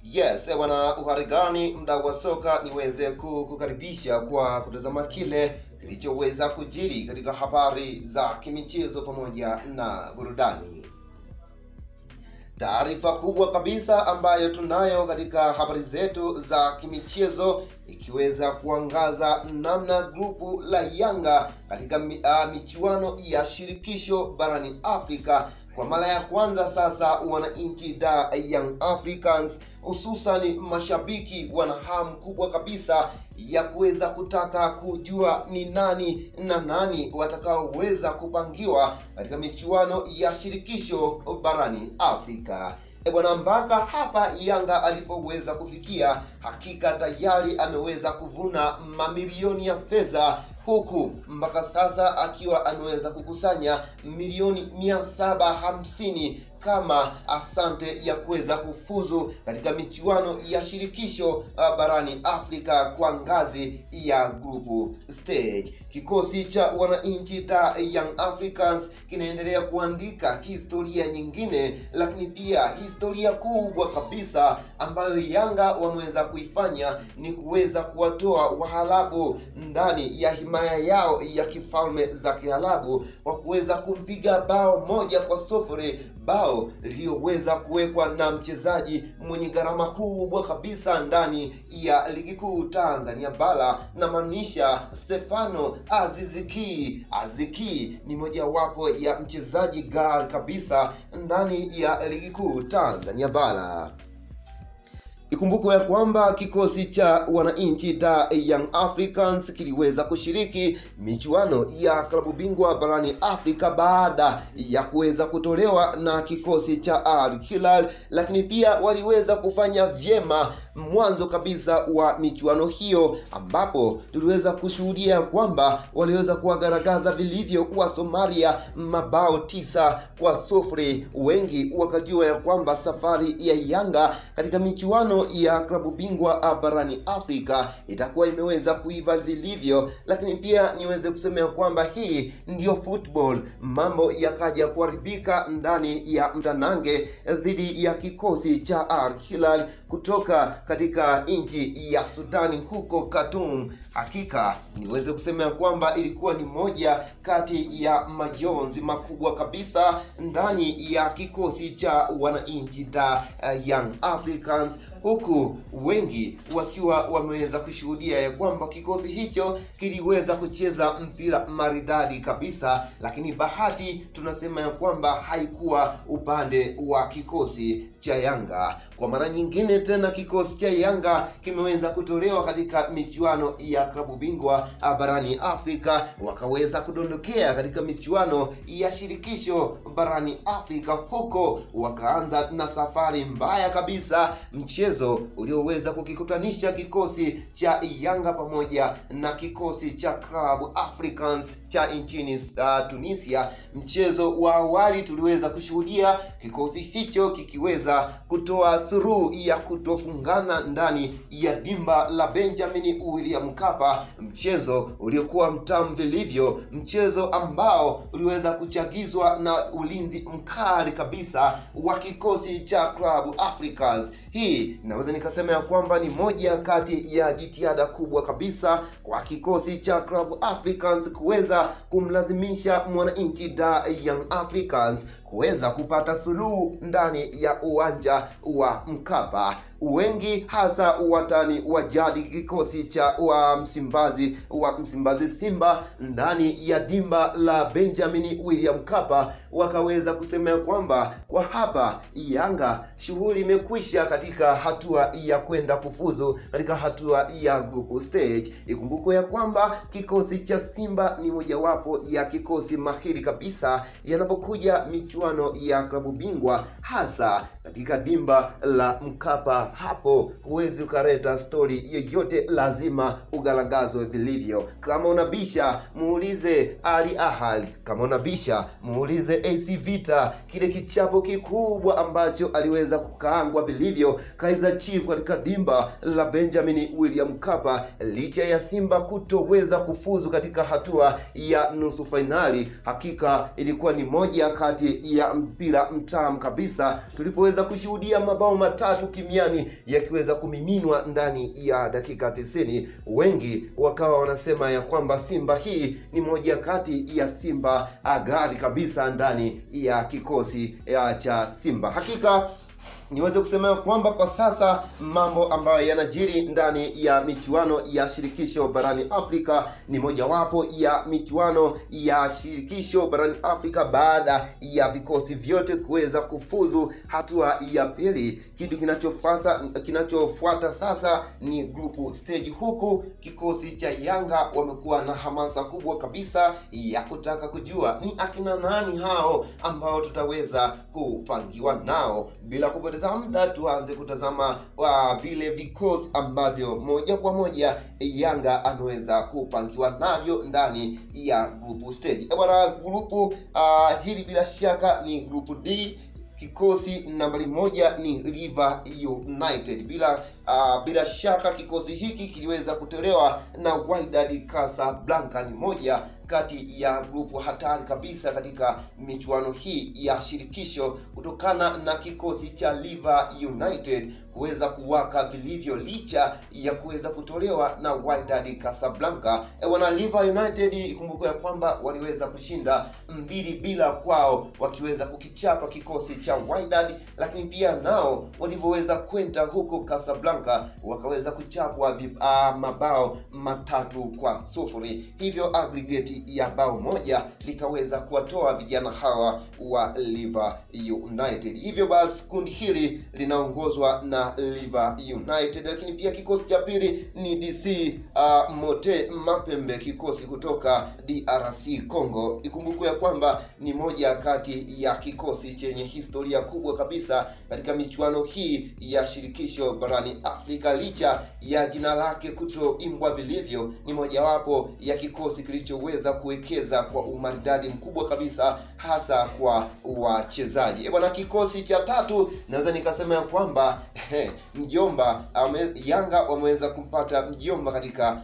Yes, eh, bwana, uhari gani mdau wa soka, niweze kukukaribisha kwa kutazama kile kilichoweza kujiri katika habari za kimichezo pamoja na burudani. Taarifa kubwa kabisa ambayo tunayo katika habari zetu za kimichezo ikiweza kuangaza namna grupu la Yanga katika mi, uh, michuano ya shirikisho barani Afrika kwa mara ya kwanza sasa wananchi da Young Africans hususani mashabiki wana hamu kubwa kabisa ya kuweza kutaka kujua ni nani na nani watakaoweza kupangiwa katika michuano ya shirikisho barani Afrika. E bwana, mpaka hapa Yanga alipoweza kufikia, hakika tayari ameweza kuvuna mamilioni ya fedha huku mpaka sasa akiwa ameweza kukusanya milioni mia saba hamsini kama asante ya kuweza kufuzu katika michuano ya shirikisho uh, barani Afrika kwa ngazi ya grupu stage. Kikosi cha wananchi ta Young Africans kinaendelea kuandika historia nyingine, lakini pia historia kubwa kabisa ambayo Yanga wameweza kuifanya ni kuweza kuwatoa Wahalabu ndani ya himaya yao ya kifalme za Kiarabu kwa kuweza kumpiga bao moja kwa sufuri bao liliyoweza kuwekwa na mchezaji mwenye gharama kubwa kabisa ndani ya ligi kuu Tanzania bara, na maanisha Stefano Aziziki. Aziki ni mojawapo ya mchezaji ghali kabisa ndani ya ligi kuu Tanzania bara. Ikumbukwe ya kwamba kikosi cha wananchi da Young Africans kiliweza kushiriki michuano ya klabu bingwa barani Afrika baada ya kuweza kutolewa na kikosi cha Al Hilal, lakini pia waliweza kufanya vyema mwanzo kabisa wa michuano hiyo, ambapo tuliweza kushuhudia kwamba waliweza kuwagaragaza vilivyo wa Somalia mabao tisa kwa sufuri. Wengi wakajua ya kwamba safari ya Yanga katika michuano ya klabu bingwa barani Afrika itakuwa imeweza kuiva vilivyo, lakini pia niweze kusema ya kwamba hii ndiyo football. Mambo yakaja kuharibika ndani ya mtanange dhidi ya kikosi cha Al Hilal kutoka katika nchi ya Sudani huko Khartoum. Hakika niweze kusema ya kwamba ilikuwa ni moja kati ya majonzi makubwa kabisa ndani ya kikosi cha wananchi da uh, Young Africans huku wengi wakiwa wameweza kushuhudia ya kwamba kikosi hicho kiliweza kucheza mpira maridadi kabisa, lakini bahati tunasema ya kwamba haikuwa upande wa kikosi cha Yanga. Kwa mara nyingine tena kikosi cha Yanga kimeweza kutolewa katika michuano ya klabu bingwa barani Afrika, wakaweza kudondokea katika michuano ya shirikisho barani Afrika, huko wakaanza na safari mbaya kabisa, mchezo ulioweza kukikutanisha kikosi cha Yanga pamoja na kikosi cha Club Africans cha nchini uh, Tunisia. Mchezo wa awali tuliweza kushuhudia kikosi hicho kikiweza kutoa suluhu ya kutofungana ndani ya dimba la Benjamin William Mkapa, mchezo uliokuwa mtamu vilivyo, mchezo ambao uliweza kuchagizwa na ulinzi mkali kabisa wa kikosi cha Club Africans. Hii naweza nikasema ya kwamba ni moja kati ya jitihada kubwa kabisa kwa kikosi cha Club Africans kuweza kumlazimisha mwananchi da Young Africans kuweza kupata suluhu ndani ya uwanja wa Mkapa. Wengi hasa watani wa jadi kikosi cha wa Msimbazi wa Msimbazi Simba ndani ya dimba la Benjamin William Mkapa wakaweza kusema ya kwamba kwa hapa Yanga shughuli imekwisha katika hatua ya kwenda kufuzu katika hatua ya group stage. Ikumbukwe ya kwamba kikosi cha Simba ni mojawapo ya kikosi mahiri kabisa yanapokuja michuano ya klabu bingwa hasa katika dimba la Mkapa. Hapo huwezi ukaleta stori yoyote, lazima ugaragazwe vilivyo. Kama unabisha muulize Ali Ahly, kama unabisha muulize AC Vita, kile kichapo kikubwa ambacho aliweza kukaangwa vilivyo Kaizer Chiefs katika dimba la Benjamin William Mkapa, licha ya Simba kutoweza kufuzu katika hatua ya nusu fainali. Hakika ilikuwa ni moja kati ya mpira mtamu kabisa tulipoweza kushuhudia mabao matatu kimiani yakiweza kumiminwa ndani ya dakika 90. Wengi wakawa wanasema ya kwamba Simba hii ni moja kati ya Simba gari kabisa ndani ya kikosi ya cha Simba. Hakika niweze kusema kwamba kwa sasa mambo ambayo yanajiri ndani ya michuano ya shirikisho barani Afrika ni mojawapo ya michuano ya shirikisho barani Afrika baada ya vikosi vyote kuweza kufuzu hatua ya pili. Kitu kinachofuata kinachofuata sasa ni group stage, huku kikosi cha Yanga wamekuwa na hamasa kubwa kabisa ya kutaka kujua ni akina nani hao ambao tutaweza kupangiwa nao bila kupoteza muda tuanze kutazama wa vile vikosi ambavyo moja kwa moja Yanga ameweza kupangiwa navyo ndani ya group stage. Bwana, grupu uh, hili bila shaka ni group D. Kikosi nambari moja ni River United. Bila uh, bila shaka kikosi hiki kiliweza kutolewa na Wydad Casablanca, ni moja kati ya grupu hatari kabisa katika michuano hii ya shirikisho kutokana na kikosi cha River United kuweza kuwaka vilivyo licha ya kuweza kutolewa na Wydad Casablanca. E, wana River United ikumbuke ya kwamba waliweza kushinda mbili bila kwao, wakiweza kukichapa kikosi cha Wydad, lakini pia nao walivyoweza kwenda huko Casablanca wakaweza kuchapwa uh, mabao matatu kwa sufuri, hivyo aggregate ya bao moja likaweza kuwatoa vijana hawa wa River United. Hivyo basi kundi hili linaongozwa na River United, lakini pia kikosi cha pili ni DC uh, Mote Mapembe, kikosi kutoka DRC Congo. Ikumbukwe ya kwamba ni moja kati ya kikosi chenye historia kubwa kabisa katika michuano hii ya shirikisho barani Afrika, licha ya jina lake kutoimbwa vilivyo, ni mojawapo ya kikosi kilichoweza kuwekeza kwa umaridadi mkubwa kabisa, hasa kwa wachezaji. Bwana, kikosi cha tatu naweza nikasema ya kwamba he, mjomba ame, Yanga wameweza kumpata mjomba katika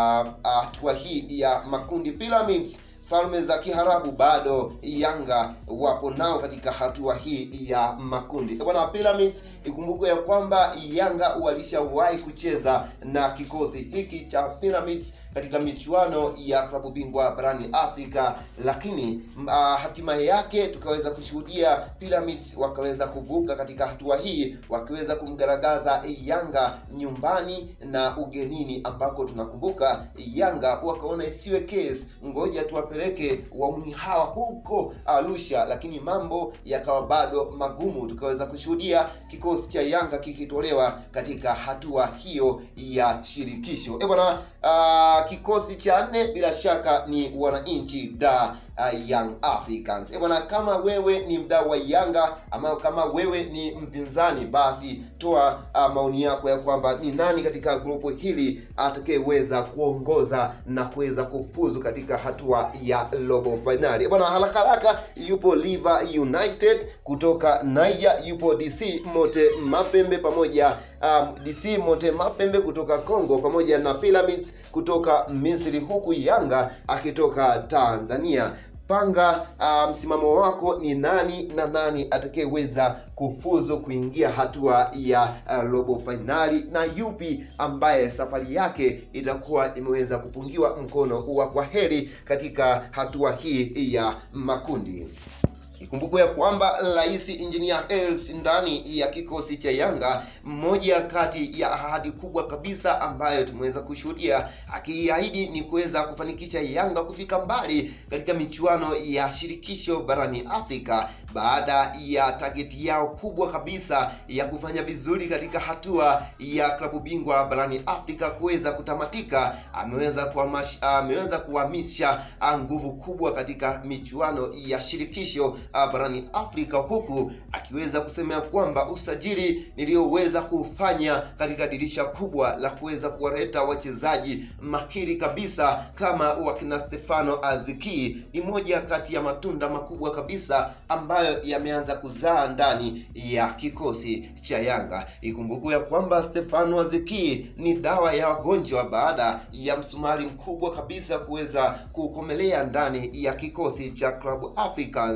hatua hii ya makundi Pyramids Falme za Kiharabu bado Yanga wapo nao katika hatua hii ya makundi. Bwana Pyramids, ikumbukwe ya kwamba Yanga walishawahi kucheza na kikosi hiki cha Pyramids katika michuano ya klabu bingwa barani Afrika, lakini uh, hatimaye yake tukaweza kushuhudia Pyramids wakaweza kuvuka katika hatua hii, wakiweza kumgaragaza Yanga nyumbani na ugenini, ambako tunakumbuka Yanga wakaona isiwe case, ngoja tuwapeleke wauni hawa huko Arusha, lakini mambo yakawa bado magumu, tukaweza kushuhudia kikosi cha Yanga kikitolewa katika hatua hiyo ya shirikisho. Eh bwana uh, kikosi cha nne bila shaka ni wananchi da uh, Young Africans. E bwana, kama wewe ni mdau wa Yanga ama kama wewe ni mpinzani, basi toa uh, maoni yako ya kwamba ni nani katika grupu hili atakayeweza kuongoza na kuweza kufuzu katika hatua ya robo finali. E bwana, haraka haraka, yupo River United kutoka Niger, yupo DC Mote Mapembe pamoja um, DC Mote Mapembe kutoka Congo pamoja na Pyramids kutoka Misri, huku Yanga akitoka Tanzania. Panga uh, msimamo wako ni nani na nani atakayeweza kufuzu kuingia hatua ya uh, robo fainali na yupi ambaye safari yake itakuwa imeweza kupungiwa mkono wa kwaheri katika hatua hii ya makundi. Ikumbukwe ya kwamba Rais Engineer Hersi ndani ya kikosi cha Yanga, mmoja kati ya ahadi kubwa kabisa ambayo tumeweza kushuhudia akiahidi ni kuweza kufanikisha Yanga kufika mbali katika michuano ya shirikisho barani Afrika baada ya tageti yao kubwa kabisa ya kufanya vizuri katika hatua ya klabu bingwa barani Afrika kuweza kutamatika. Ameweza kuhamasha ameweza kuhamisha nguvu kubwa katika michuano ya shirikisho barani Afrika huku akiweza kusema kwamba usajili niliyoweza kufanya katika dirisha kubwa la kuweza kuwaleta wachezaji mahiri kabisa kama wakina Stefano Aziki ni moja kati ya matunda makubwa kabisa ambayo yameanza kuzaa ndani ya kikosi cha Yanga. Ikumbukwe ya kwamba Stefano Aziki ni dawa ya wagonjwa baada ya msumari mkubwa kabisa kuweza kukomelea ndani ya kikosi cha Club Africans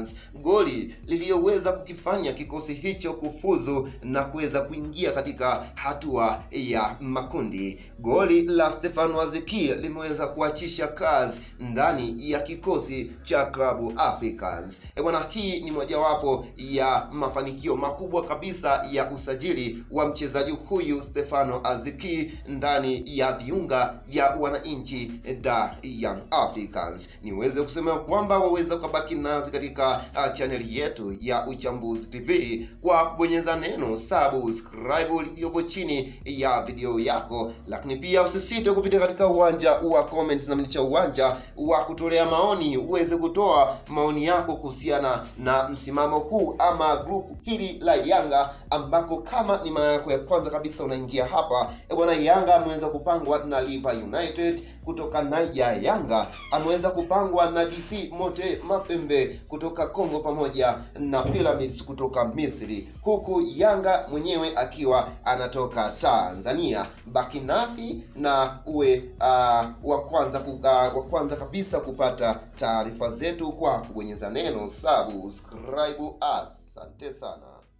goli liliyoweza kukifanya kikosi hicho kufuzu na kuweza kuingia katika hatua ya makundi. Goli la Stefano Azeki limeweza kuachisha kazi ndani ya kikosi cha klabu Africans. E bwana, hii ni mojawapo ya mafanikio makubwa kabisa ya usajili wa mchezaji huyu Stefano Azeki ndani ya viunga vya wananchi da Young Africans. Niweze kusema kwamba waweza ukabaki nazi katika uh, chaneli yetu ya Uchambuzi TV kwa kubonyeza neno subscribe liliyopo chini ya video yako, lakini pia usisite kupitia katika uwanja wa comments na mnicha uwanja wa kutolea maoni, uweze kutoa maoni yako kuhusiana na msimamo huu ama grupu hili la Yanga, ambako kama ni mara yako ya kwanza kabisa unaingia hapa, e bwana, Yanga ameweza kupangwa na Liver United kutoka Niger, Yanga ameweza kupangwa na DC Mote Mapembe kutoka Kongo pamoja na Pyramids kutoka Misri, huku Yanga mwenyewe akiwa anatoka Tanzania. Baki nasi na uwe uh, wa kwanza uh, wa kwanza kabisa kupata taarifa zetu kwa kubonyeza neno subscribe. Asante sana.